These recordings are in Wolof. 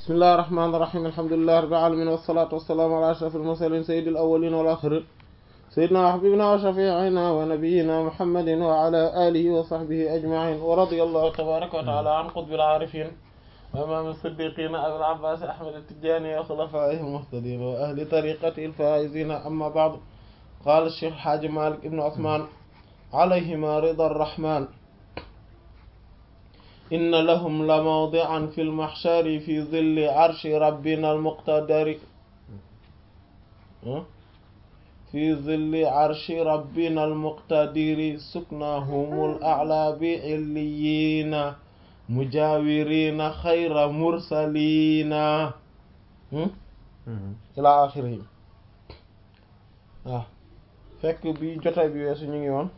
bismillahi rahmaani rahiim alhamdulillahi rabbil aalamiin wassalaatu wassalaamu ala ashrafil mursaliin sayyidil awwaliina wal aaxiriin sayyidinaa wa habiibinaa wa shafii'inaa wa nabiyyinaa muhammadin wa ala aalihi wa sahbihi ajma'iin wa radiyallahu tabaaraka wa ta'aalaa an qutbil aarifiin wa imaamil siddiqiin abil abbaas ahmad at-tijaani wa xulafaa'ihil muhtadiin wa ahli tariiqatihil faa'iziin ammaa ba'du qaala sheekh Haaji Maalik ibn Usmaan alayhimaa ridaa rahmaan inna lahum la mawdi'an fil mahshari fi zilli arshi rabbina al-muqtadari fi zilli arshi rabbina al-muqtadiri suknahumul a'laa bi illiyina mujawirina xayra mursalina ila axirihi waaw fekk bi jotaay bi weesu ñu ngi woon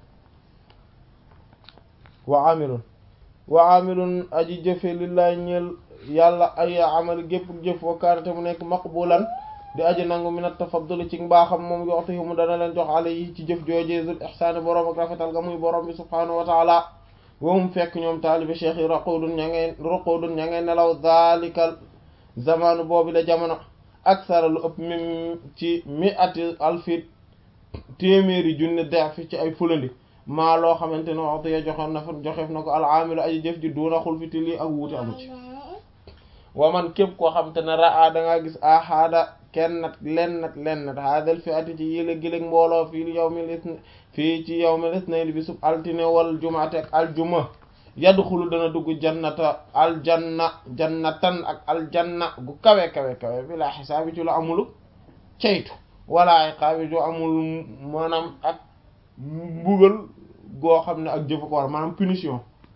wa amilun wa amilun aji jëfe lillahi ñeel yàlla ay amal gépp jëf wa kaanate mu nekk maqbulan di aji nangu minat tafaddul ci mbaaxam moom yoxtu mu dana leen jox alayhi ci jëf joojee zul ihsaani boroom ak rafetal ga muy boroom bi subhaanahu wa taala wahum fekk ñoom taalibi cheikh yi raqudun ña ngay raqudun ña ngay nelaw zalikal zamanu boobu la jamono aksara lu ëpp mi ci mi ati alfit téeméeri junne defi ci ay fulandi maa loo xamante ne waxtu ya joxoon na fa joxeef na ko alaamilu aji jëf ji duuna xul fi lii ak wuute amu ci wa man képp koo xamante ne raa da ngaa gis ahada kenn nat len nat len nat haadal fi ati ci yéla giléeg mbooloo fii yawmil isna fii ci yawmil isnayn bi sub altine wal jumaate ak aljuma yadxulu dana dugg jannata aljanna jannatan ak aljanna gu kawe kawe kawe bi laa xisaabi ci lu amulu ceytu wala iqaabi ju amul maanaam ak mbugal goo xam ne ak jëfu ko war maanaam punition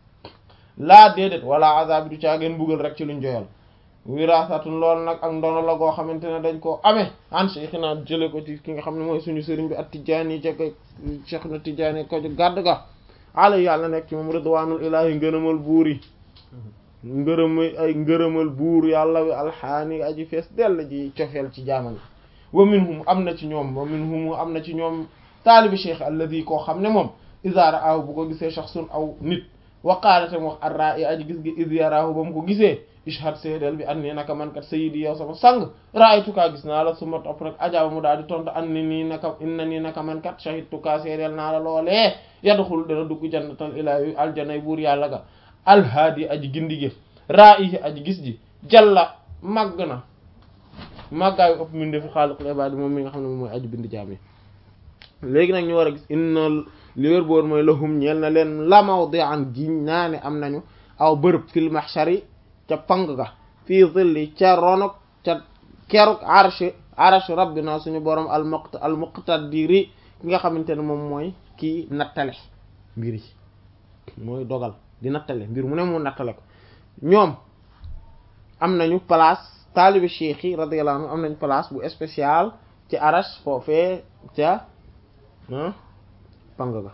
laa déedéet wala azab du caageen mbugal rek ci luñ joyal wirasatun loolu nag ak ndono la goo xamante ne dañ koo amee an cheikhina jële ko ci ki nga xam ne mooy suñu sëriñ bi at tijaani ca ko cheikh na tijaani ko gàdd ga ala yàlla nekk ci moom ridwanul ilahi ngërëmal buur yi ngërëmal ay ngërëmal buur yàlla wi alxaani aji fees dell ji cofeel ci jaamam wa minhum am na ci ñoom wa minhum am na ci ñoom taalibi cheikh alladi koo xam ne moom isaara aw bu ko gisee shaxsun aw nit waqaalatam wax arra i aji gis gi is yaraahu ba mu ko gisee ishhad seedeel bi an nii naka man kat sayidi yow sama sang raaytukaa gis naa la suma topp rek ajaaba mu daal di tontu an ni nii naka inna nii naka man kat shahidtukaa seedeel naa la loolee yadxul dana dugg jannatal ilaahi aljanay buur yàlla ga alhaadi aji gindi gi raa i aji gis ji jalla màgg na màggaayu ëpp min defi xaaliqul ibaadi moom mi nga xam ne moom mooy aji bind jaam yi léegi nag ñu war a gis inna li wér boor mooy lahum ñeel na leen la mawdi'an giñ naa ne am nañu aw bërëb fil mahshari ca pang ga fii zilli ca ronok ca keruk arsh arsh rabbina suñu borom al muqt al muqtadiri ki nga xamante ne moom mooy kii nattale mbir yi mooy dogal di nattale mbir mu ne mu nattale ko ñoom am nañu place taalibi cheikh yi radiyallahu anhu am nañu place bu spécial ci arsh foofee ca pang ga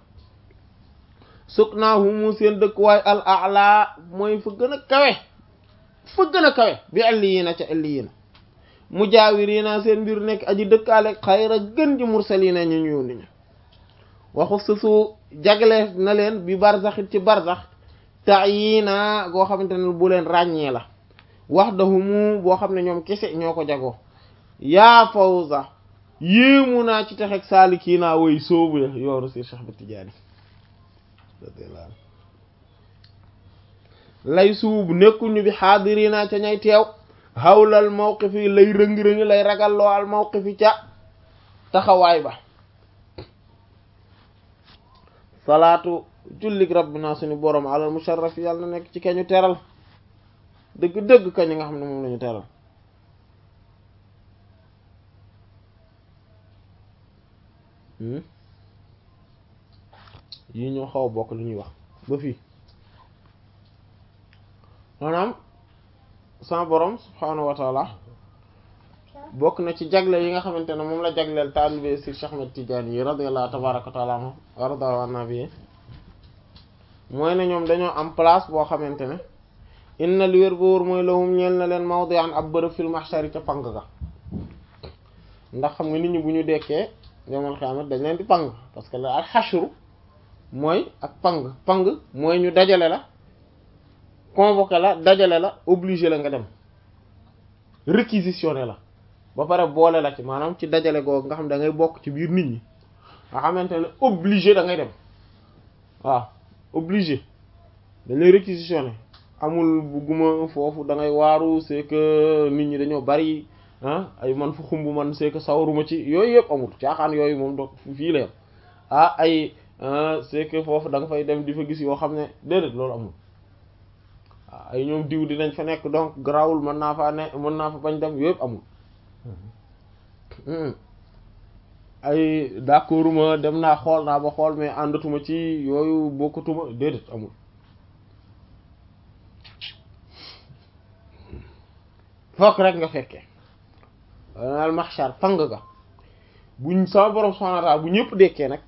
suk naa humu seen dëkkuwaay al a'la mooy fa gën a kawe fa gën a kawe bi alliyiina ca alliyiina mujaawiriina seen mbir nekk aji dëkkaale xayra gën ji mursaliina ñu ñu yónni ñu waxu susu jagle na leen bi barzaxit ci barzax ta'yiina goo xamante ne bu leen ràññee la wahdahumu boo xam ne ñoom kese ñoo ko jagoo yaa fawza yéemu naa ci texeg saalikiina way soobu yoonu si Cheikh Ahmad Tijaani lay suub nekkuñu bi xaadirina ca ñay teew xawlal mawqif yi lay rëngi-rëngi lay ragalloo al mawqif yi ca taxawaay ba salaatu jullig rabbina suñu borom alal musharraf yàlla na nekk ci kañu teral dëgg-dëgg kañu nga xam ne moom lañu teral yi ñoo xaw a bokk lu ñuy wax ba fii maanaam sama borom subhaanahu wa taala bokk na ci jagle yi nga xamante ne moom la jagleel taalibe si Cheikh Ahmed Tidiane yi radiyallahu tabaraka wa taala anhu warda an nabi mooy ne ñoom dañoo am place boo xamante ne inna li wér ba wóor mooy lahum ñeel na leen mawdi'an ab bërëb fil mahshari ca pang ga ndax xam nga nit ñi bu ñu dekkee yomal xiyamat dañ leen di pang parce que la al xashru mooy ak pang pang mooy ñu dajale la convoqué la dajale la obligé la nga dem réquisitionné la ba pare boole la ci maanaam ci dajale googu nga xam da ngay bokk ci biir nit ñi nga xamante ne obligé da ngay dem waaw obligé dañ lay réquisitionné amul bugguma foofu da ngay waaru c'est que nit ñi dañoo bari ah ay man fu xumb man c'est que sawaruma ci yooyu yëpp amul caaxaan yooyu moom do fii la yam ah ay c'est que foofu da nga fay dem di fa gis yoo xam ne déedéet loolu amul waaw ay ñoom diw dinañ fa nekk donc grawul mën naa faa ne mën naa fa bañ dem yooyu yëpp amul ay d'accorduma dem naa xool naa ba xool mais àndatuma ci yooyu bokkatuma déedéet amul fokk rek nga fekkee al mahshar pang ga buñ sama borom subhanahu wa ta'ala bu ñëpp dekkee nag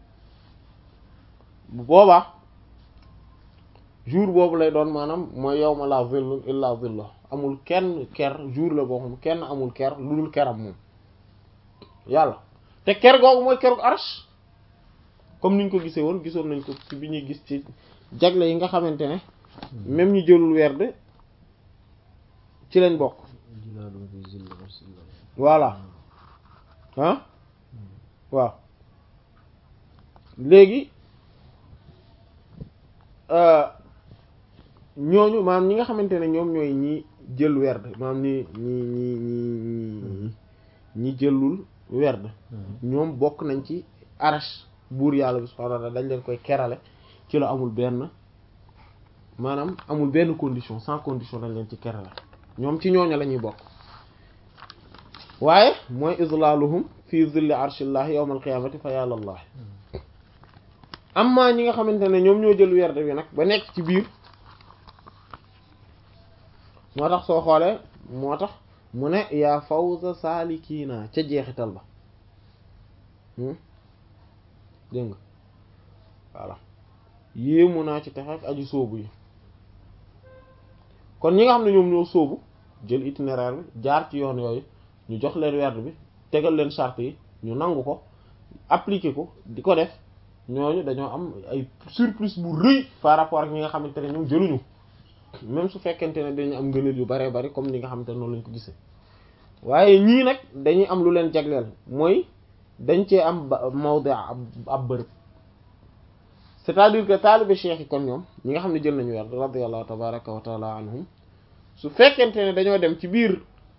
bu boobaa jour boobu lay doon maanaam mooy yawma la zillu illa zillu amul kenn ker jour la boo xam kenn amul ker lu dul keram moom yàlla te ker googu mooy keroog arsh comme niñ ko gisee woon gisoon nañ ko ci bi ñuy gis ci jagle yi nga xamante ne même ñu jëlul werd ci lañ bokk voilà ah waaw léegi ñooñu maanaam ñi nga xamante ne ñoom ñooy ñi jël werd maanaam ñi ñi ñi ñi ñi jëlul werd ñoom bokk nañ ci arash buur yàlla bi subhanahu wa ta'ala dañ leen koy kerale ci la amul benn maanaam amul benn condition sans condition dañ leen ci kerale ñoom ci ñooñu la ñuy bokk waaye mooy islaaluhum fi zilli arshillahi yawmal qiyamati fa yàlla allah amma ñi nga xamante ne ñoom ñoo jël werd bi nag ba nekk ci biir moo tax soo xoolee moo tax mu ne yaa fawza saalikiina ca jeexital ba dégg nga voilà yéemu naa ci texe ak aju sóobu yi kon ñi nga xam ne ñoom ñoo sóobu jël itinéraire bi jaar ci yoon yooyu ñu jox leen werd bi tegal leen charte yi ñu nangu ko appliquer ko di ko def ñooñu dañoo am ay surplus bu rëy par rapport ak ñi nga xamante ne ñoom jëluñu même su fekkente ne dañu am ngëneel yu baree bari comme ni nga xamante ne noonu lañ ko gisee waaye ñii nag dañuy am lu leen jagleel mooy dañ cee am mawdi ab bërëb c'est-à-dire que taalibe cheikh yi kon ñoom ñi nga xam ne jël nañu werd radiyallahu tabaraka wa taala anhum su fekkente ne dañoo dem ci biir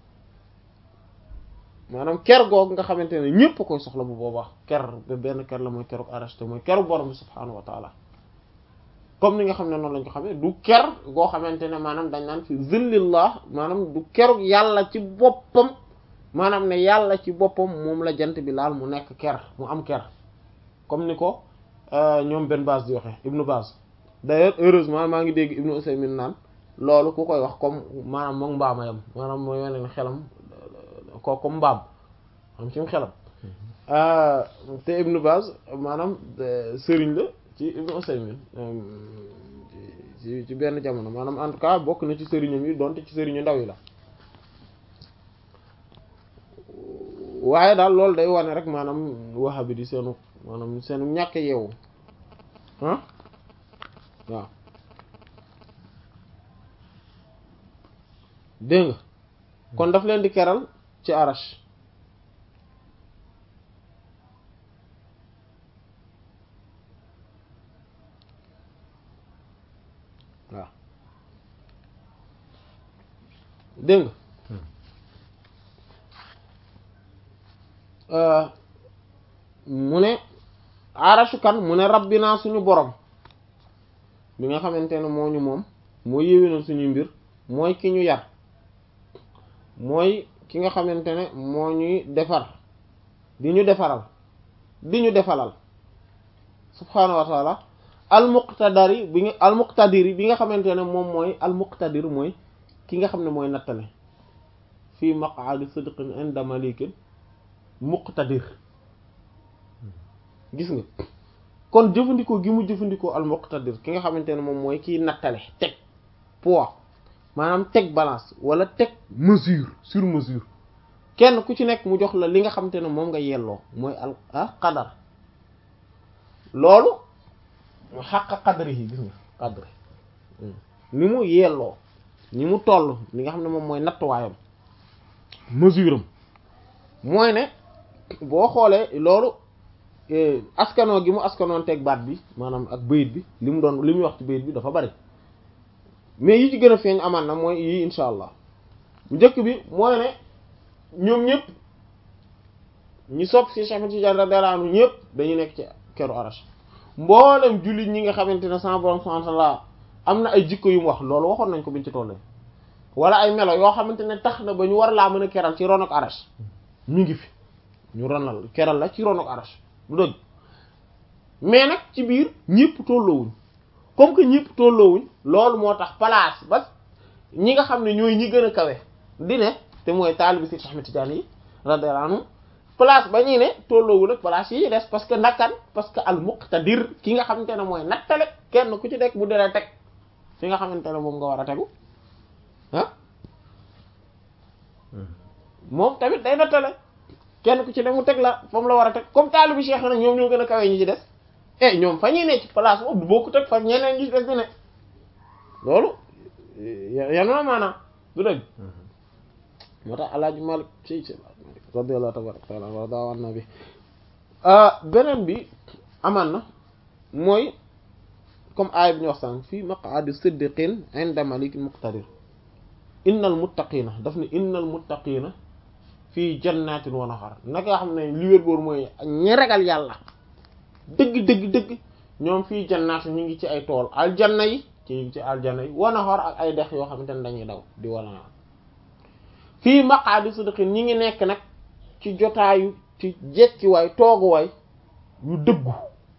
maanaam ker googu nga xamante ne ñëpp koy soxla bu boobaa ker ba benn ker la mooy keroog arrêté mooy keru borom bi subhaanahu wa taala comme ni nga xam ne noonu lañ ko xamee du ker goo xamante ne maanaam dañ naan fi zillillah maanaam du keroog yàlla ci boppam maanaam ne yàlla ci boppam moom la jant bi laal mu nekk ker mu am ker comme ni ko ñoom benn base di waxee ibnu base d'ailleurs heureusement maa ngi dégg ibnu Usaymin naan loolu ku koy wax comme maanaam moom mbaama yam maanaam mooy wane ne xelam ko comme mbaam am ci xelam te ibnu base maanaam sëriñ la ci ibnu Usaymin ci ci benn jamono maanaam en tout cas bokk na ci sëriñam yi donte ci sëriñu ndaw yi la waaye daal loolu day wane rek maanaam wahabi di seenu maanaam seenu ñàkk yeewu ah waaw dégg nga kon daf leen di keral ci arash waaw dégg nga mu ne arashu kan mu ne rabbinaa suñu borom bi nga xamante ne moo ñu moom moo yéwénal suñu mbir mooy ki ñu yar mooy ki nga xamante ne moo ñuy defar di ñu defaral di ñu defalal subhaanahu wa taala almuqtadari bi nga almuqtadiri bi nga xamante ne moom mooy almuqtadir mooy ki nga xam ne mooy nattale fii maq'adi sidqin inda malikin muqtadir gis nga kon jëfandikoo gi mu jëfandikoo al muqtadir ki nga xamante ne moom mooy kiy nattale teg poids maanaam teg balance wala teg mesure sur mesure kenn ku ci nekk mu jox la li nga xamante ne moom nga yelloo mooy al ah qadar loolu mu xàq qadri yi gis nga qadri ni mu yelloo ni mu toll li nga xam ne moom mooy nattuwaayam mesure am mooy ne boo xoolee loolu askanoo gi mu askanoon teg baat bi maanaam ak bayit bi li mu doon li muy wax ci bayit bi dafa bari mais yi ci gën a feeñ amaan na mooy yii insha allah njëkk bi mooy ne ñoom ñëpp ñi sopp ci Cheikh Tidiane radiyallahu anhu ñëpp dañu nekk ci keru arash mboolem jullit ñi nga xamante ne sama borom subhanahu wa ta'ala am na ay jikko yu mu wax loolu waxoon nañ ko biñ ci tollee wala ay melo yoo xamante ne tax na ba ñu war laa mën a keral ci ron ak arash mi ngi fi ñu ronal keral la ci ron ak arash du dëgg mais nag ci biir ñëpp tolloowuñ comme que ñëpp tolloowuñ loolu moo tax place ba ñi nga xam ne ñooy ñi gën a kawe di ne te mooy taalibi si Ahmed Tidiane yi radiyallahu anhu place ba ñuy ne tolloowul ak place yi des parce que nakkan parce que al muqtadir ki nga xamante ne mooy nattale kenn ku ci nekk bu dee teg fi nga xamante ne moom nga war a tegu ah moom tamit day nattale kenn ku ci ne mu teg la fa mu la war a teg comme taalibi Cheikh nag ñoom ñoo gën a kawe ñi ci des eh ñoom fa ñuy ne ci place boobu du bokku teg fa ñeneen ñi ci des di ne loolu yan na maanaam du dëgg moo tax alaaji Malik ci ci radiyallahu tabaraka taala wa daa wan na bi beneen bi amaan na mooy comme aaya bi ñu wax sànq fii maq'adi siddiqin inda malikin muqtadir innal muttaqina daf ne innal muttaqina fii jannatin wa nahar naka nga xam ne li wér boor mooy ñi ragal yàlla dëgg dëgg dëgg ñoom fii jannatin ñu ngi ci ay tool aljanna yi ci ñu ngi ci aljanna yi wa nahar ak ay dex yoo xamante ne dañuy daw di wala fii maq'adi siddiqin ñi ngi nekk nag ci jotaayu ci jekkiwaay tooguwaay yu dëggu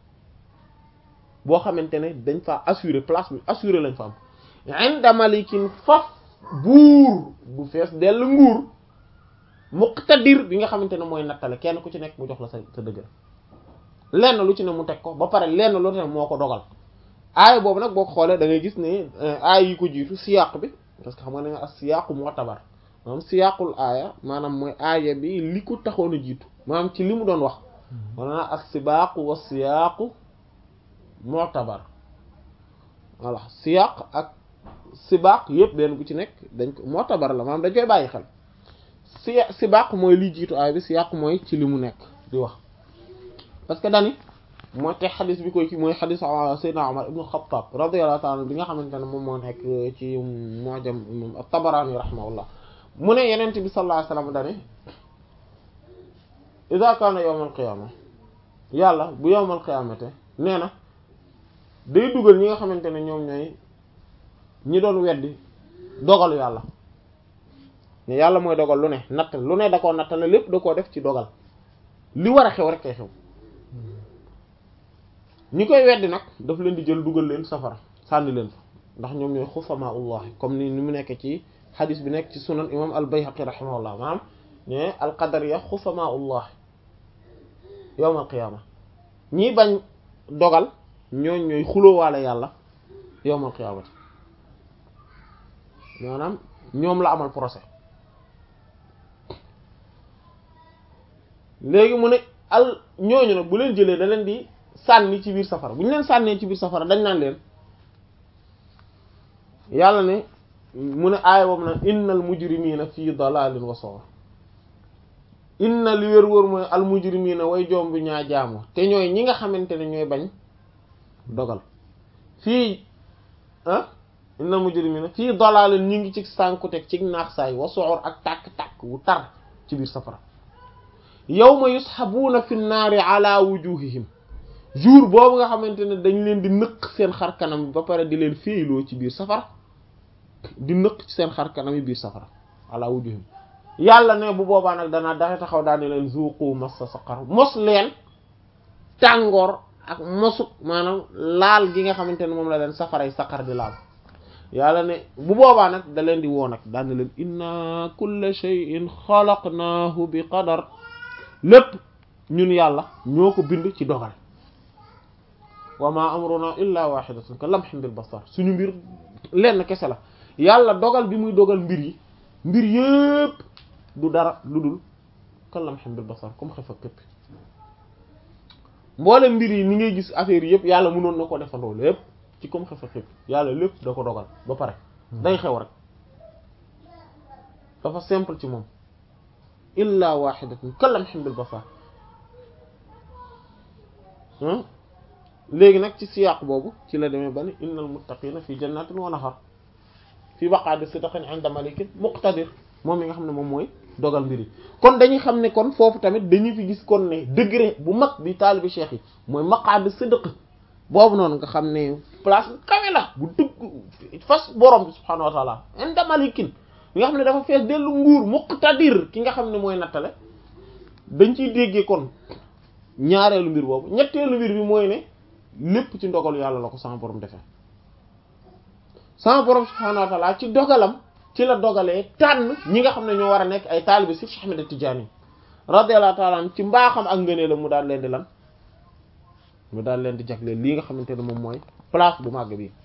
boo xamante ne dañ fa assurer place bi assurer lañ fa am inda malikin faf buur bu fees dell nguur muqtadir bi nga xamante ne mooy nattale kenn ku ci nekk mu jox la sa sa dëgg lenn lu ci ne mu teg ko ba pare lenn lu ne moo ko dogal aaya boobu nag boo ko xoolee da ngay gis ne aaya yi ko jiitu siyaq bi parce que xam nga ne nga as siyaqu mu'tabar maanaam siyaqul aaya maanaam mooy aaya bi li ko taxoon a jiitu maanaam ci li mu doon wax maanaam as-sibaaqu wa siyaaqu mu'tabar voilà siyaq ak sibaaq yëpp benn bu ci nekk dañ ko mu'tabar la maanaam dañ koy bàyyi xel si sibaaq mooy li jiitu aaya bi siyaq mooy ci li mu nekk di wax parce que dani mooy te xadis bi koy ki mooy xadis Seydina Umar ibnu Xattaab radiyallahu ta'ala bi nga xamante ne moom moo nekk ci Mu'jam moom at-Tabarani rahimahullah mu ne yenent bi sallallahu alayhi wasallam dane idha kana yawmal qiyamah yàlla bu yawmal qiyamate nee na day dugal ñi nga xamante ne ñoom ñooy ñi doon weddi dogalu yàlla ne yàlla mooy dogal lu ne natt lu ne da koo nattale lépp da koo def ci dogal li war a xew rek kay xew ñi koy weddi nag daf leen di jël dugal leen safara sànni leen fa ndax ñoom ñooy xufamaullahi comme ni ni mu nekk ci xadis bi nekk ci sunan imam al bayhaqi rahimahullah maanaam ne al qadariya xufamaullahi yawm al qiyama ñi bañ dogal ñooñ ñooy xulóowaale yàlla yawm al qiyamati maanaam ñoom la amal procès léegi mu ne al ñooñu nag bu leen jëlee da leen di sànni ci biir safara bu ñu leen sànnee ci biir safara dañ naan leen yàlla ne mu ne aaya boobu nag innal mujrimina fii dalalin wa sawar inna li wér wóor mooy al mujrimina way joom bi ñaa jaamu te ñooy ñi nga xamante ne ñooy bañ dogal fii ah innal mujrimina fii dalalin ñu ngi ci sànkuteg ci naax saay wa sawar ak tàkk-tàkk wu tar ci biir safara yawma yushabuuna fi naari ala wujuhihim jour boobu nga xamante ne dañ leen di nëq seen xar kanam ba pare di leen féeyloo ci biir safara di nëq ci seen xar kanam yi biir safara ala wujuhihim yàlla ne bu boobaa nag danaa daxe taxaw daane leen zuqu massa saqar mos leen tàngoor ak mosuk maanaam laal gi nga xamante ne moom la leen safaray saqar di laal yàlla ne bu boobaa nag da leen di woo nag daane leen inna kulla shay'in xalaqnaahu bi qadar lépp ñun yàlla ñoo ko bind ci dogal wa ma amruna illa wahidatun ka lamhin bil basar suñu mbir lenn kese la yàlla dogal bi muy dogal mbir yi mbir yépp du dara lu dul ka lamhin bil basar comme xef ak képp mboolem mbir yi ni ngay gis affaire yi yëpp yàlla mënoon na ko defandoo lépp ci comme xef ak képp yàlla lépp da ko dogal ba pare day xew rek dafa simple ci moom illa wahidatun kalamhin bil basar léegi nag ci siyaaq boobu ci la demee ba ni innal muttaqina fi jannatin wa nahar fi maq'adi sidqin 'inda malikin muqtadir moom mi nga xam ne moom mooy dogal mbir yi kon dañuy xam ne kon foofu tamit dañuy fi gis kon ne degré bu mag bi taalibi cheikh yi mooy maq'adi sidq boobu noonu nga xam ne place bu kawe la bu dëgg fas borom bi subhanahu wa ta'ala 'inda malikin mi nga xam ne dafa fees dellu nguur muqtadir ki nga xam ne mooy nattale dañ ciy déggee kon ñaareelu mbir boobu ñetteelu mbir bi mooy ne lépp ci ndogalu yàlla la ko sama borom defee sama borom subhanahu wa ta'ala ci dogalam ci la dogalee tànn ñi nga xam ne ñoo war a nekk ay taalibe si Cheikh Ahmed Tidiane radiyallahu ta'ala ci mbaaxam ak ngënee la mu daal leen di lan mu daal leen di jagleel lii nga xamante ne moom mooy place bu màgg bi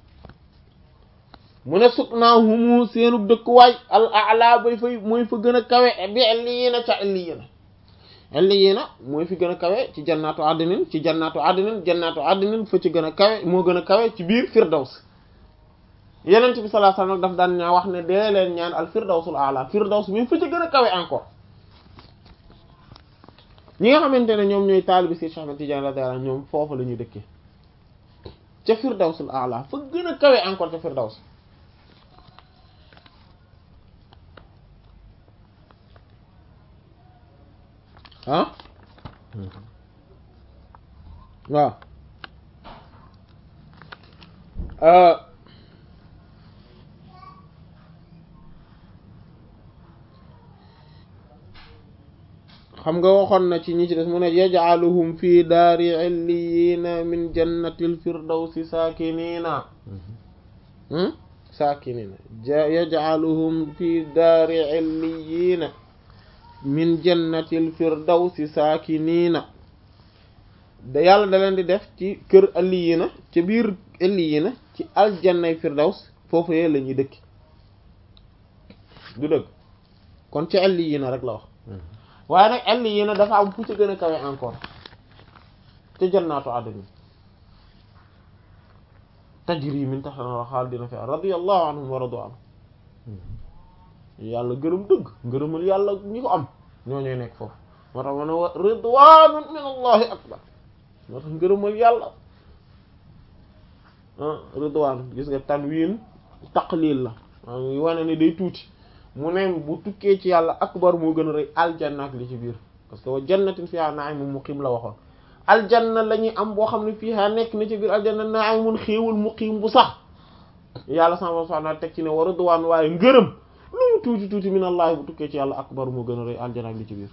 mu ne sut naa humu seenu dëkkuwaay al a'la bay fay mooy fa gën a kawe bi illiyina ca illiyina illiyina mooy fi gën a kawe ci jannatu adnin ci jannatu adnin jannatu adnin fa ci gën a kawe moo gën a kawe ci biir firdaws yenent bi sallallahu alayhi wasallam daf daan ñaa wax ne dee leen ñaan al firdawsul a'la firdaws mi fa ci gën a kawe encore ñi nga xamante ne ñoom ñooy taalibi si Cheikh Ahmed Tidiane radiyallahu anhu ñoom foofu la ñuy dëkkee ca firdawsul a'la fa gën a kawe encore ca firdaws ah waaw xam nga waxoon na ci ñi ci des mu ne yaj'aluhum fi daari illiyina min jannatil firdawsi saakiniina saakiniina yaj'aluhum fi daari illiyina min jannatil firdawsi saakiniina da yàlla da leen di def ci kër illiyina ci biir illiyina ci aljannay firdaws foofu yee la ñuy dëkki du dëgg kon ci illiyina rek la wax waaye nag illiyina dafa am fu ci gën a kawe encore te jannaatu adn tajri min tahtiha xaalidina fiha radiyallahu anhum wa radu anhu yàlla gërëm dëgg ngërëmal yàlla ñi ko am ñoo ñooy nekk foofu moo tax ma ne wa ridwanun min allahi akbar moo tax ngërëmal yàlla ridwan gis nga tanwin taqlil la maa wane ne day tuuti mu ne bu tukkee ci yàlla akbar moo gën a rëy aljanna ak li ci biir parce que wa jannatin fiha na'imun muqim la waxoon aljanna la ñuy am boo xam ne fiha nekk na ci biir aljanna na'imun xéewul muqim bu sax yàlla sama subhanahu teg ci ne wa ridwan waaye ngërëm lu mu tuuti tuuti min allah bu tukkee ci yàlla akbar moo gën a rëy aljanna ak li ci biir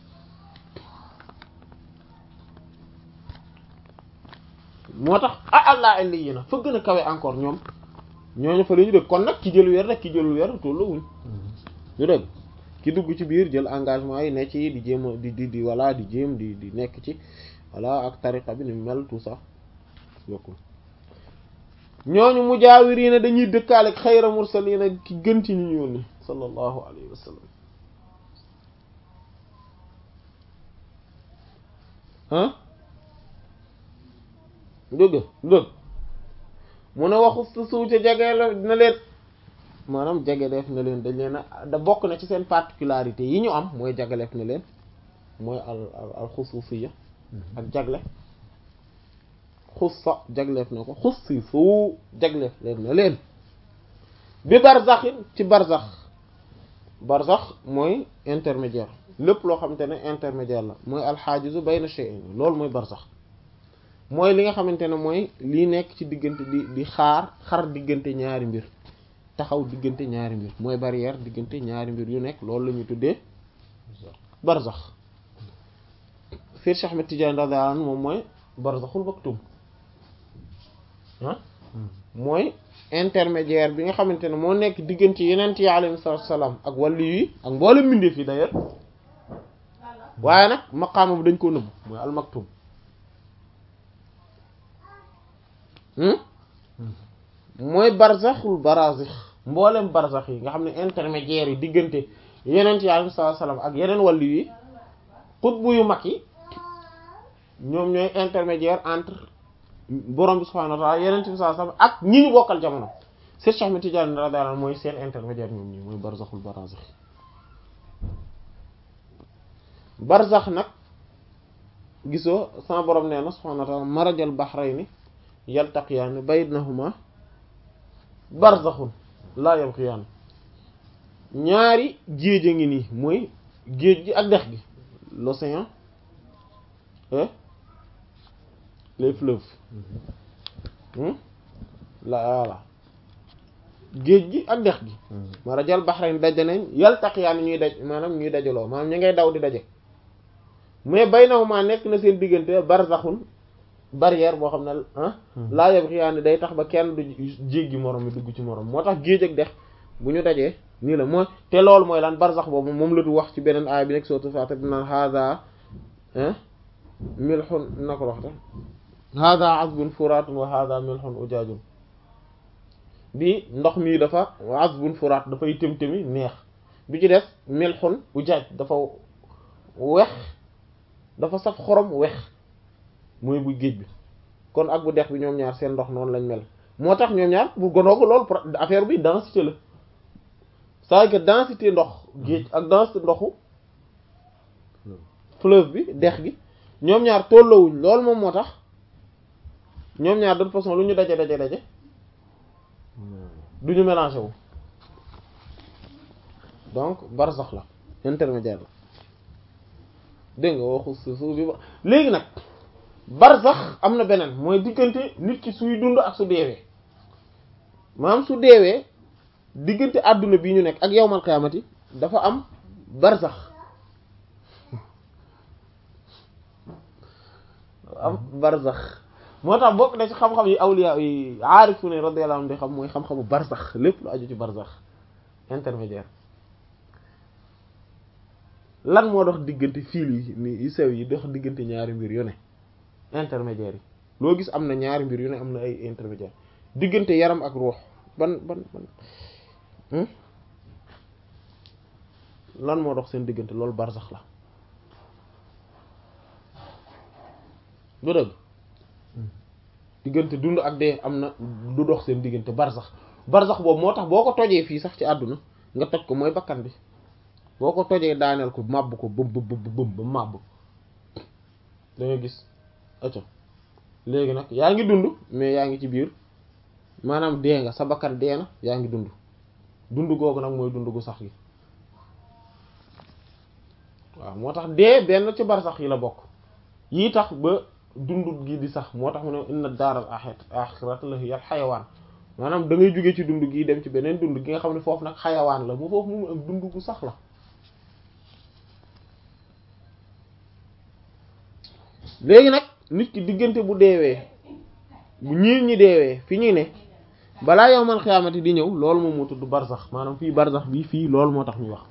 moo tax ah allah illi yi na fa gën a kawe encore ñoom ñooñu fa la ñu dëkk kon nag ki jël weer rek ki jël weer tolluwuñ ñu dëgg ki dugg ci biir jël engagement yi ne ci di jéem a di di di voilà di jéem di di nekk ci voilà ak tariqa bi ni mel tout ça bokkul ñooñu mujaawiriina dañuy dëkkaale ak xayra mursaliina ki gën ci ñu ñuul ni sallallahu alayhi wa sallam ah dëgg dëgg mu ne waxu su suuf ca jege la na leen maanaam jege def na leen dañ leen a da bokk na ci seen particularité yi ñu am mooy jagaleef na leen mooy al al xusuusiya ak jagle xussa jagleef na ko xussi su jagleef leen na leen bi barzaxin ci barzax barzax mooy intermédiaire lépp loo xamante ne intermédiaire la mooy alxaajizu bayna shay'in loolu mooy barzax mooy li nga xamante ne mooy lii nekk ci diggante di di xaar xar diggante ñaari mbir taxaw diggante ñaari mbir mooy barrière diggante ñaari mbir yu nekk loolu la ñuy tuddee barzax Seex Ahmed Tidiane radiyallahu anhu moom mooy barzaxul maktum ah mooy intermédiaire bi nga xamante ne moo nekk diggante yenent yi alayhi salaam ak wàllu yi ak mboolem mbindeef yi d'ailleurs waaye nag maqaama bi dañ koo nëbb mooy al maktum mooy barzaxul barazix mboolem barzax yi nga xam ne intermédiaire yi diggante yeneen yi alayhi salaam ak yeneen wàllu yi xutbu yu mag yi ñoom ñooy intermédiaire entre borom bi subhaanahu wa ta'ala yeneen bi sallallahu alayhi wasallam ak ñi ñu bokkal jamono Cheikh Ahmed Tidiane radiyallahu anhu mooy seen intermédiaire ñoom ñi mooy barzaxul barazix barzax nag gisoo sama borom nee na subhaanahu wa ta'ala marajal bahrayni yaltaqiyaani baynahuma barzaxun laa yabghiyaani ñaari géej a ngi nii mooy géej gi ak dex gi l'océan et les fleuves la voilà géej gi ak dex gi marajal bahrayni daje nañ yaltaqiyaani ñuy daj maanaam ñuy dajaloo maanaam ñu ngay daw di daje mais baynahuma nekk na seen diggante barzaxun barrière boo xam ne ah laa yabghiyaani day tax ba kenn du jéggi morom mi dugg ci morom moo tax géej ak dex bu ñu dajee nii la mooy te loolu mooy lan barzax boobu moom la du wax ci beneen aaya bi nekk sootu Faatir bi naan hada milhun na ko waxta hada azbun furatun wa hada milhun ujaajun bi ndox mii dafa azbun furat dafay tëm-tëmi neex bi ci des milhun ujaaj dafa wex dafa saf xorom wex mooy bu géej bi kon ak bu dex bi ñoom ñaar seen ndox noonu lañ mel moo tax ñoom ñaar bu gonoogu loolu affaire bi densité la c'est que densité ndox géej ak densité ndoxu fleuve bi dex gi ñoom ñaar tolloowuñ loolu moom moo tax ñoom ñaar de toute façon lu ñu daje daje daje du ñu mélangé wu donc barzax la intermédiaire la dégg nga waxu suuf bi ba léegi nag barzax am na beneen mooy diggante nit ki suy dund ak su deewee maanaam su deewee diggante àdduna bii ñu nekk ak yawmal qiyaamati dafa am barzax am barzax moo tax bokk na ci xam-xam yi awliya yi aarifu ne radiyallahu anhu di xam mooy xam-xamu barzax lépp lu aju ci barzax intermédiaire lan moo dox diggante fiil yi ni yu sew yi dox diggante ñaari mbir yu ne intermédiaire yi loo gis am na ñaari mbir yu ne am na ay intermédiaire diggante yaram ak ruux ban ban ban lan moo dox seen diggante loolu barzax la du dëgg diggante dund ak dee am na du dox seen diggante barzax barzax boobu moo tax boo ko tojee fii sax ci àdduna nga toj ko mooy bakkan bi boo ko tojee daaneel ko màbb ko bëm bëm bëm ba màbb da nga gis acco léegi nag yaa ngi dund mais yaa ngi ci biir maanaam dee nga sa bakkan dee na yaa ngi dund dund googu nag mooy dund gu sax gi waaw moo tax dee benn ci barsax yi la bokk yii tax ba dund gi di sax moo tax mu ne inna daaral aaxirata la hiyal xayawaan maanaam da ngay jóge ci dund gi dem ci beneen dund gi nga xam ne foofu nag xayawaan la mu foofu mu ak dund gu sax la léegi nag nit ki diggante bu deewee bu ñii ñi deewee fi ñuy ne balaa yowmal xiyaamati di ñëw loolu moom moo tudd barzax maanaam fii barzax bi fii loolu moo tax ñuy wax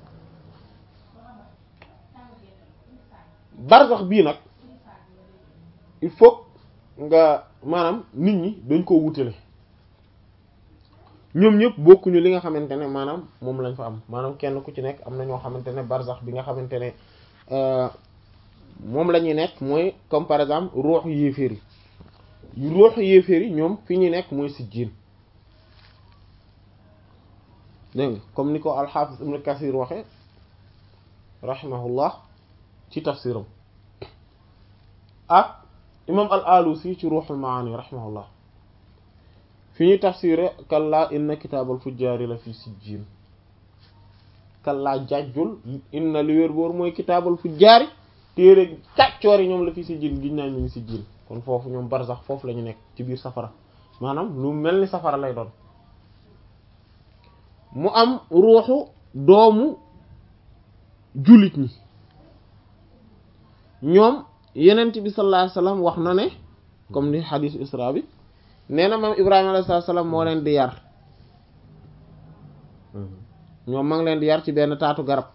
barzax bii nag il faut nga maanaam nit ñi dañ koo wutale ñoom ñëpp bokkuñu li nga xamante ne maanaam moom lañ fa am maanaam kenn ku ci nekk am na ñoo xamante ne barzax bi nga xamante ne moom la ñuy nekk mooy comme par exemple ruuxu yéeféer yi ruuxu yéeféer yi ñoom fi ñuy nekk mooy sijjiin dégg nga comme ni ko alxaafis ibn kasir waxe rahimahullah ci tafsiram ak imam al alusi ci ruuxul maani rahimahullah fi ñuy tafsire kallaa inna kitaabal fujjaari la fi sijjiin kallaa jàjjul inna li wér boor mooy kitaabal fujjaari téere kàccoor yi ñoom la fi sijjiin giñ naa ñu ngi sijjiin kon foofu ñoom barzax foofu la ñu nekk ci biir safara maanaam lu mel ni safara lay doon mu am ruuxu doomu jullit ñi ñoom yenent bi sallallahu alayhi wasallam wax na ne comme ni xadiisu isra bi nee na maam ibrahima alayhi salaam moo leen di yar ñoom ma ngi leen di yar ci benn taatu garab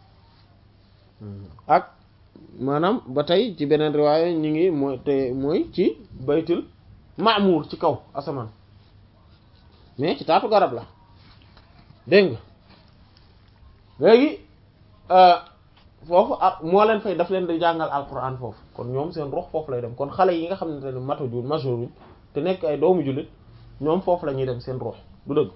ak maanaam ba tey ci beneen riwaaya ñu ngi mooy te mooy ci baytul maamuur ci kaw asamaan mais ci taatu garab la dégg nga léegi foofu ah moo leen fay daf leen di jàngal alquran foofu kon ñoom seen rox foofu lay dem kon xale yi nga xam ne ne matajuul majooruñ te nekk ay doomu jullit ñoom foofu la ñuy dem seen rox du dëgg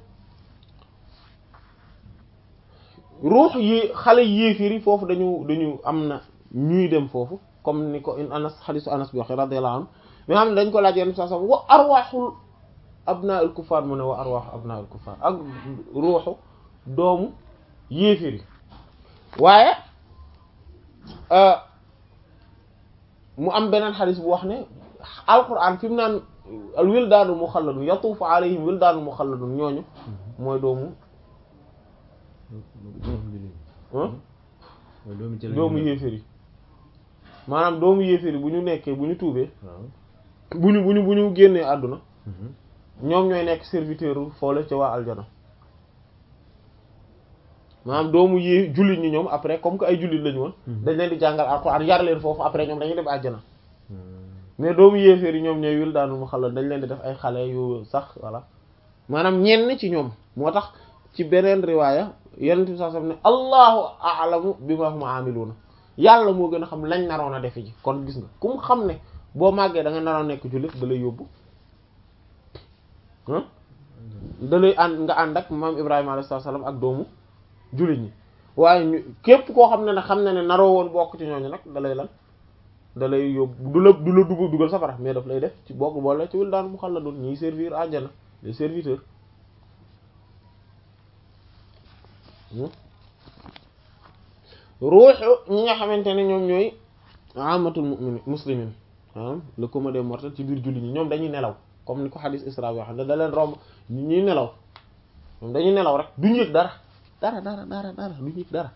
ruux yi xale yéefir yi foofu dañu dañu am na ñuy dem foofu comme ni ko in anas xadisu anas bi waxe radiyallahu anhu mi nga xam ne dañ ko laaj yenn saa sam wa arwaaxul abnaa'il kuffar mu ne wa arwaaxu abnaa'il kuffar ak ruuxu doomu yéeféri waaye mu am beneen xadis bu wax ne alquran fi mu naan al wildaanu muxalladun yatuufu alayhim wildaanu muxalladun ñooñu mooy doomu doomu yéeféer yi maanaam doomu yéeféer yi bu ñu nekkee bu ñu tuubee bu ñu bu ñu bu ñu génnee àdduna ñoom ñooy nekk serviteur foole ca waa aljana maanaam doomu yée jullit ñi ñoom après comme que ay jullit lañu woon dañ leen di jàngal alxuraan yar leen foofu après ñoom dañuy dem àjjana mais doomu yéeféer yi ñoom ñooy wil daanu mu xalal dañ leen di def ay xale yu sax voilà maanaam ñenn ci ñoom moo tax ci beneen riwaaya yenent bi saa sam ne allahu a'lamu bima hum amiluna yàlla moo gën a xam lañ naroon a defe ji kon gis nga ku mu xam ne boo màggee da nga naroon nekk jullit da lay yóbbu da lay ànd nga ànd ak maam ibrahima alayhi salaam ak doomu jullit ñi waaye ñu képp koo xam ne ne xam ne ne naroo woon bokk ci ñooñu nag da lay lan da lay yóbbu du la du la dugg dugal safara mais daf lay def ci bokk boole ci wil daan mu xal la doon ñiy servir àjjana les serviteurs ruuxu ñi nga xamante ne ñoom ñooy amatul mu'minin muslimin maanaam le commun des mortels ci biir jullit ñi ñoom dañuy nelaw comme ni ko xadis isra yoo xam ne da leen romb ñuy nelaw ñoom dañuy nelaw rek duñu yëg dara dara dara dara dara duñu yëg dara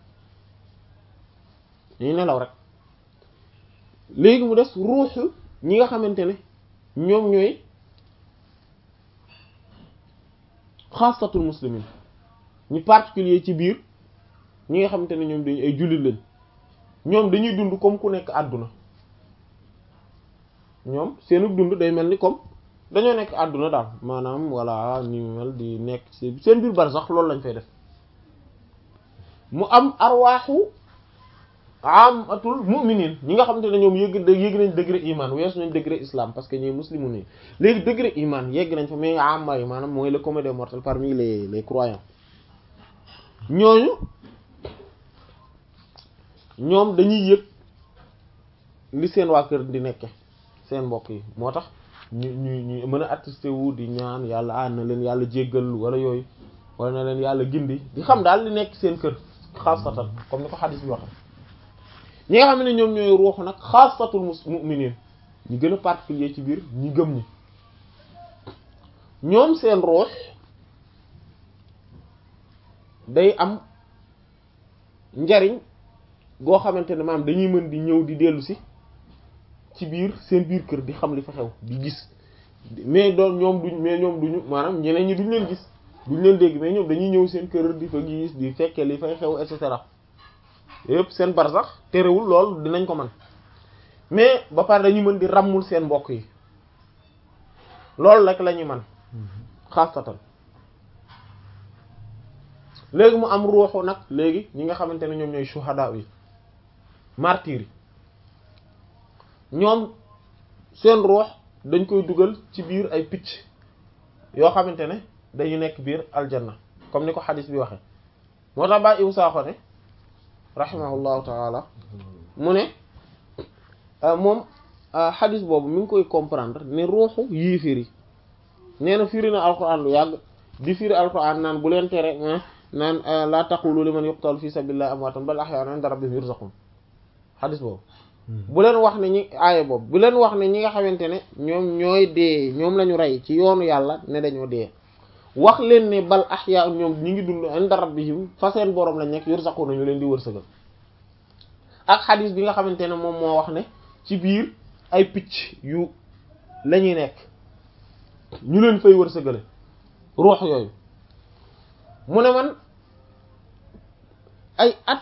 dañuy nelaw rek léegi mu des ruuxu ñi nga xamante ne ñoom ñooy xaasatul muslimin ñu particulier ci biir ñi nga xamante ne ñoom dañu ay jullit lañ ñoom dañuy dund comme ku nekk àdduna ñoom seenu dund day mel ni comme dañoo nekk àdduna daal maanaam voilà ni mel di nekk seen biir bar sax loolu lañ fay def mu am arwaaxu amatul mu'minin ñi nga xamante ne ñoom yëgg yëgg nañ degré iman weesu nañ degré islam parce que ñooy muslimu nii léegi degré iman yegg nañ fa mais amma yi maanaam mooy le commun des mortels parmi les les croyants ñooñu ñoom dañuy yëg li seen waa kër di nekke seen mbokk yi moo tax ñu ñu ñu mën a attesté wu di ñaan yàlla ah na leen yàlla jéggal wala yooyu wala na leen yàlla gindi di xam daal li nekk seen kër xaasatan comme ni ko xadis bi waxe ñi nga xam ne ñoom ñooy ruuxu nag xaasatul mu'minin ñu gën a particulier ci biir ñi gëm ñi ñoom seen ruux day am njariñ goo xamante ne maanaam dañuy mën di ñëw di dellu si ci biir seen biir kër di xam li fa xew di gis mais doon ñoom duñ mais ñoom duñu maanaam ñeneen ñi duñ leen gis duñ leen dégg mais ñoom dañuy ñëw seen kër di fa gis di fekkee li fay xew et cetera yëpp seen bar sax terewul lool dinañ ko man mais ba pare dañuy mën di ràmmul seen mbokk yi loolu rek la ñuy man xaasatan léegi mu am ruuxu nag léegi ñi nga xamante ne ñoom ñooy shuhada yi martyr yi ñoom seen ruux dañ koy dugal ci biir ay picc yoo xamante ne dañu nekk biir aljanna comme ni ko xadis bi waxe moo tax baa iw saaxo ne rahimahullahu taala mu ne moom xadis boobu mi ngi koy comprendre ne ruuxu yéeféer yi nee na firi na alquran lu yàgg di firi alquran naan bu leen tere naan la taqulu liman yuqtalu fi sabilillahi amwaatan bal ahyaa'un 'inda rabbihim yurzaqun xadis boobu bu leen wax ne ñi aaye boobu bu leen wax ne ñi nga xamante ne ñoom ñooy dee ñoom la ñu rey ci yoonu yàlla ne dañoo dee wax leen ne bal ahyaa'un ñoom ñi ngi dund 'inda rabbihim fa seen boroom lañ nekk yurzaqun ñu leen di wërsëgal ak xadis bi nga xamante ne moom moo wax ne ci biir ay picc yu la ñuy nekk ñu leen fay wërsëgale ruux yooyu mu ne man ay at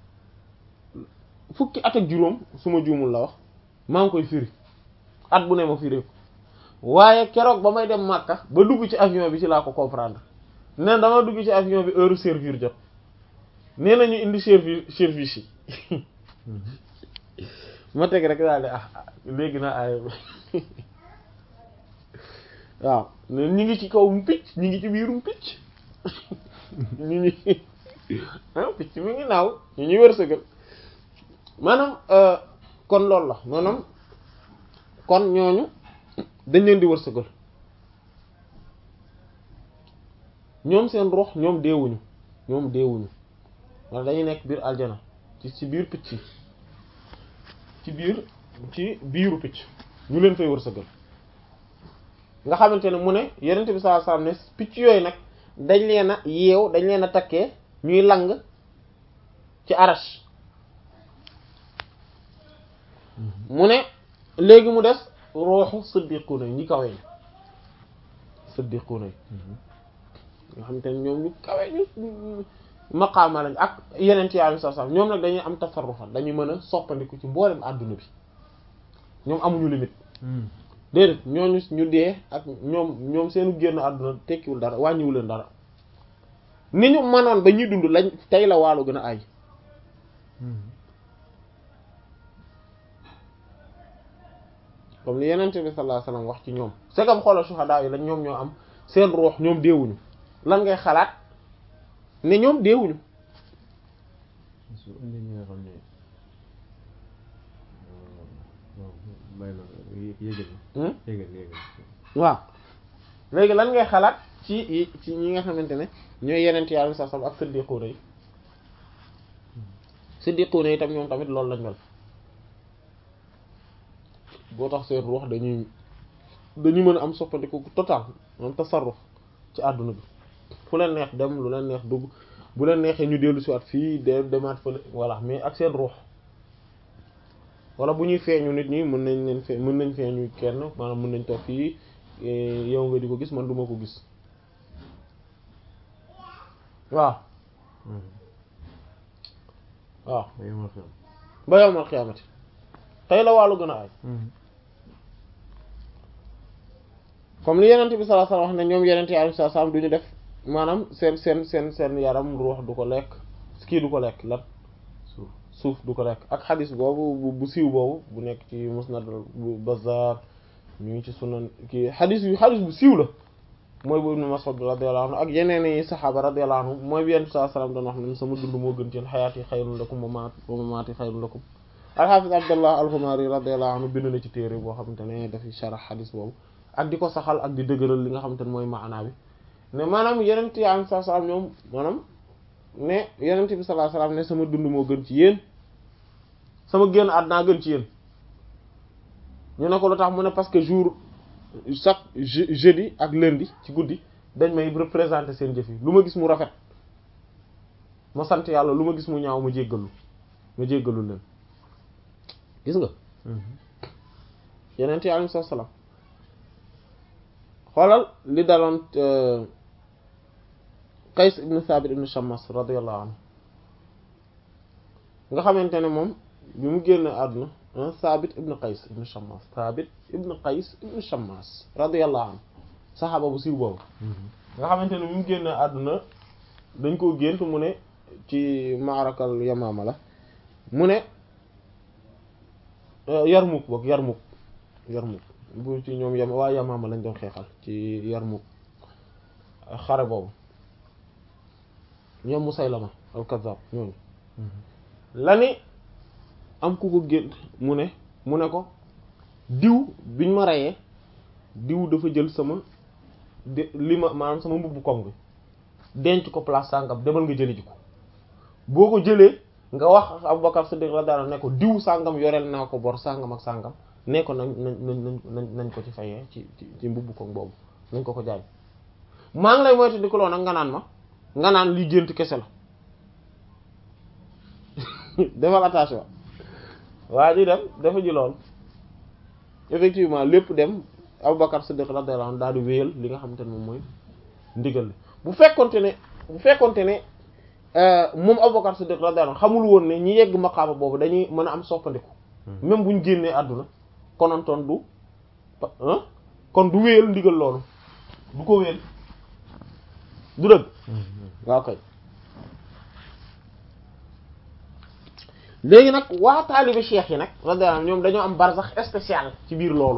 fukki at ak juróom su ma juumul la wax maa ngi koy firi at bu ne ma firi ko waaye keroog ba may dem Makka ba dugg ci avion bi ci laa ko comprendre ne dama dugg ci avion bi heure servir jot nee na ñu indi service service yi ma teg rek daal di ah léegi naa ay waaw ñu ngi ci kawum picc ñu ngi ci biirum picc ñu ngi ah picc mi ngi naaw ñu ñuy wërsëgal maanaam kon loolu la maanaam kon ñooñu dañ leen di wërsëgal ñoom seen ruux ñoom deewuñu ñoom deewuñu wala dañuy nekk biir aljana ci ci biir picc yi ci biir ci biiru picc ñu leen fay wërsëgal nga xamante ne mu ne yenent bi sallallahu alayhi wasallam ne picc yooyu nag dañ leen a yeew dañ leen a takkee ñuy lang ci arash mu ne léegi mu des ruuxu siddiquuna yi ñi kawe ñi siddiquuna yi nga xamante ne ñoom ñu kawe ñu maqaama lañ ak yeneen ci yàlla sax ñoom nag dañuy am tasarrufa dañuy mën a soppandiku ci mboolem àdduna bi ñoom amuñu limite déedéet ñooñu ñu dee ak ñoom ñoom seenu génn àdduna tekkiwul dara wàññiwul leen dara ni ñu mënoon ba ñuy dund lañ tey la waalo gën a ay comme li yenente bi sallallahu alayhi wasallam wax ci ñoom segam xoolal shuhada yi lañ ñoom ñoo am seen ruux ñoom deewuñu lan ngay xalaat ne ñoom deewuñu su indi ñi nga xam ne may na yégal yégal yégal waaw léegi lan ngay xalaat ci ci ñi nga xamante ne ñooy yenent yàlla sa sam ak siddiquuna yi siddiquuna yi tam ñoom tamit loolu lañ mel boo tax seen ruux dañuy dañuy mën a am soppandiku total moom tasarruf ci àdduna bi fu leen neex dem lu leen neex dugg bu leen neexee ñu dellu si waat fii de demaat fële voilà mais ak seen ruux wala bu ñuy feeñu nit ñi mën nañ leen fee mën nañ feeñu kenn maanaam mën nañ toog fii yow nga di ko gis man duma ko gis waaw waaw ba yowmal xiyaamati tey la wàllu gën a ay comme li yenente bi sallallahu alayhi wasallam wax ne ñoom yenente yi alayhi salaam du ñu def maanaam seen seen seen seen yaram ruux du ko lekk kii du ko lekk lan suuf suuf du ko lekk ak xadis boobu bu siiw boobu bu nekk ci musnad bu Bazzar ñu ngi ci sunan kii xadis yu xadis bu siiw la mooy bu Ibn Mas'ud radiyallahu anhu ak yeneen i saxaaba radiyallahu anhu mooy bi yenente sallallahu alayhi wasallam doon wax ne sama dund moo gën ci yéen xayaati xayrun lakum wa maat wa mamaati xayrun lakum al-Hafiz Abdullah al-Humari radiyallahu anhu bind na ci téere boo xamante ne dafi sharh xadis boobu ak di ko saxal ak di dëgëral li nga xamante ne mooy maanaa bi ne maanaam yenent yi am saa salaam ñoom maanaam ne yenent bi sallallahu alayhi wasallam ne sama dund moo gën ci yéen sama génn àdduna gën ci yéen ñu ne ko lu tax mu ne parce que jour chaque jeudi ak lundi ci guddi dañ may représenter seen jëf yi lu ma gis mu rafet ma sant yàlla lu ma gis mu ñaaw ma jéggalu ma jéggalu leen gis nga yenent yi alayhi salaam xoolal li daloon Qays ibn Thabit ibn Shammas radiyallahu anhu nga xamante ne moom bi mu génn àdduna Thabit ibn Qays ibn Shammas Thabit ibn Qays ibn Shammas radiyallahu anhu saxaaba bu siiw boobu nga xamante ne bi mu génn àdduna dañ koo gént mu ne ci maarakal Yamaama la mu ne Yarmuk boog Yarmuk Yarmuk bu ci ñoom yam waa Yamaama lañ doon xeexal ci Yarmuk xare boobu ñoom Musaylama al-Kazzab ñooñu la ni am ku ko gént mu ne mu ne ko diw biñ ma reyee diw dafa jël sama de li ma maanaam sama mbubbu koŋ bi denc ko place sàngam demal nga jëli ji ko boo ko jëlee nga wax Abubakar Siddiq radiyallahu anhu ne ko diw sàngam yoreel naa ko bor sàngam ak sàngam ne ko nañ nañ nañ nañ nañ ko ci fayee ci ci ci mbubbu koŋ boobu nañ ko ko jaay maa ngi lay moytu di ko lool nag nga naan ma nga naan li gént kese la defal attention waa ji dem dafa ji lool effectivement lépp dem Abubakar Siddiq radiyallahu anhu daal di wéyal li nga xamante ne moom mooy ndigal li bu fekkonte ne bu fekkonte ne moom Abubakar Siddiq radiyallahu anhu xamul woon ne ñi yegg maqaama boobu dañuy mën a am soppandiku même bu ñu génnee àdduna konontoon du kon du wéyal ndigal loolu du ko wéyal du dëgg waaw kay léegi nag waa taalibe cheikh yi nag radiyallahu anhum ñoom dañoo am barzax spécial ci biir loolu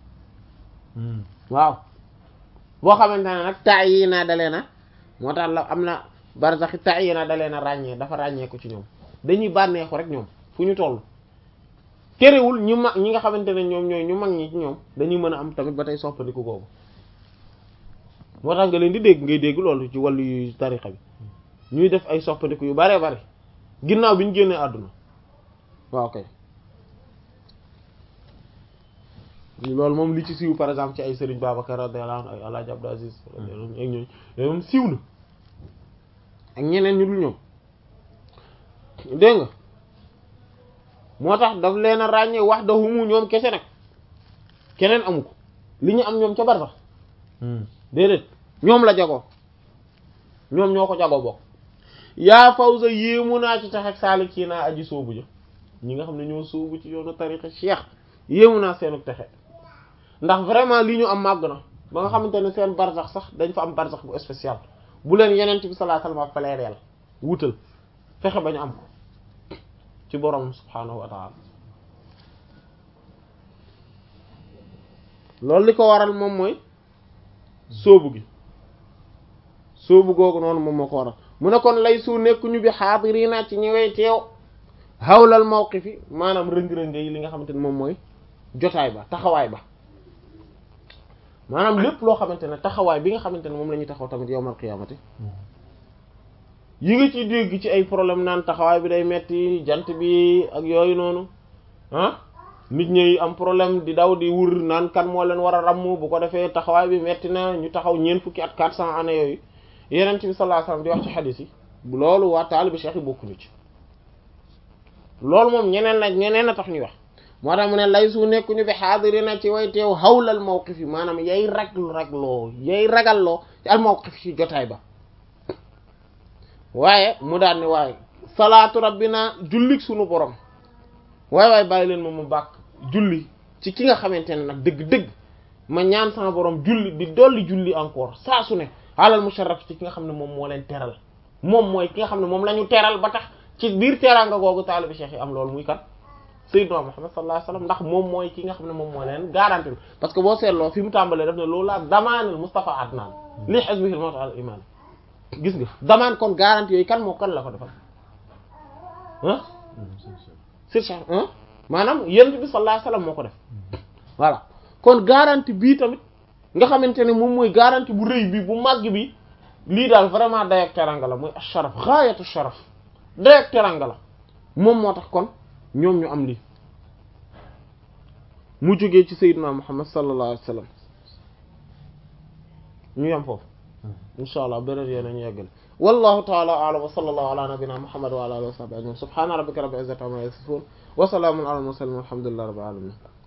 waaw boo xamante ne nag taa yi naa dalee na moo tax la am na barzax taa yi naa dalee na ràññee dafa ràññee ko ci ñoom dañuy bànneexu rek ñoom fu ñu toll terewul ñu mag ñi nga xamante ne ñoom ñooy ñu mag ñi ci ñoom dañuy mën a am tamit ba tey soppandiku googu moo tax nga leen di dégg ngay dégg loolu ci wàllu yu tarixa bi ñuy def ay soppandiku yu bare bare ginnaaw bi ñu génnee àdduna waaw kay loolu moom li ci siiw par exemple ci ay Serigne Babacar radiyallahu anhu ay El Hadj Abdou Aziz radiyallahu anhu ak ñooñu yooyu moom siiw na ak ñeneen ñu dul ñoom dégg nga moo tax daf leen a ràññee wax da humu ñoom kese nag keneen amu ko li ñu am ñoom ca bar sax déedéet ñoom la jagoo ñoom ñoo ko jagoo bokk yaa fawza yéemu naa ci tax ak saalik ci naa aji soobu ja ñi nga xam ne ñoo soobu ci yoonu tariqa cheikh yéemu naa seenu texe ndax vraiment li ñu am màgg na ba nga xamante ne seen barsax sax dañ fa am barsax bu spécial bu leen yenent bi sallallahu alayhi wasallam faleereel wutal fexe ba ñu am ko ci borom subhaanahu wa ta'ala loolu li ko waral moom mooy sóobu gi sóobu googu noonu moom moo ko waral mu ne kon lay su nekkuñu bi xaadirina ci ñëwee teew xawlal mawqifi maanaam rëng-rëng yi li nga xamante ne moom mooy jotaay ba taxawaay ba maanaam lépp loo xamante ne taxawaay bi nga xamante ne moom la ñuy taxaw tamit yowmal qiyaamati yi nga ci dégg ci ay problème naan taxawaay bi day metti jant bi ak yooyu noonu ah nit ñi am problème di daw di wur naan kan moo leen war a ramm bu ko defee taxawaay bi metti na ñu taxaw ñeent fukki at quatre cent années yooyu yeneen bi sallallahu alayhi wasallam di wax ci xadiis yi loolu waa taalibi cheikh yi bokkuñu ci loolu moom ñeneen la ñeneen a tax ñuy wax moo tax mu ne lay su nekkuñu fi xaadirina ci way teew xawlal mawqif yi maanaam yay raglu ragloo yay ragalloo ci al mawqif ci jotaay ba waaye mu daan ne waaye salaatu rabbina jullik sunu borom waaye waaye bàyyi leen moom mu bàkk julli ci ki nga xamante ne nag dëgg-dëgg ma ñaan sama borom julli di dolli julli encore saa su ne alal musharraf ci ki nga xam ne moom moo leen teral moom mooy ki nga xam ne moom la ñu teral ba tax ci biir teraanga googu taalibi cheikh yi am loolu muy kat sayyidna Muhammad sallallahu alayhi wasallam ndax moom mooy ki nga xam ne moom moo leen garanti parce que boo seetloo fi mu tàmbalee def ne loolu laa damaanal Mustafa Adnan li hizbihi al-mawt al iman gis nga damaan kon garanti yooyu kan moo kan la ko defal ah sir cheikh ah maanaam yonent bi sallallahu alayhi wasallam moo ko def voilà kon garanti bii tamit nga xamante ne moom mooy garanti bu rëy bi bu màgg bi lii daal vraiment dayak teranga la mooy asharaf gaayatu sharaf dayak teranga la moom moo tax kon ñoom ñu am lii mu jógee ci sayyidina muhammad sallallahu alayhi wasallam ñu yam foofu insha allah beneen yéen ñu yeggal wallahu ta'ala a'lam wa sallallahu ala nabiyyina muhammad wa ala alihi wa sahbihi ajma'in subhana rabbika rabbil izzati amma yasifun wa salamun ala al mursalin walhamdulillahi rabbil alamin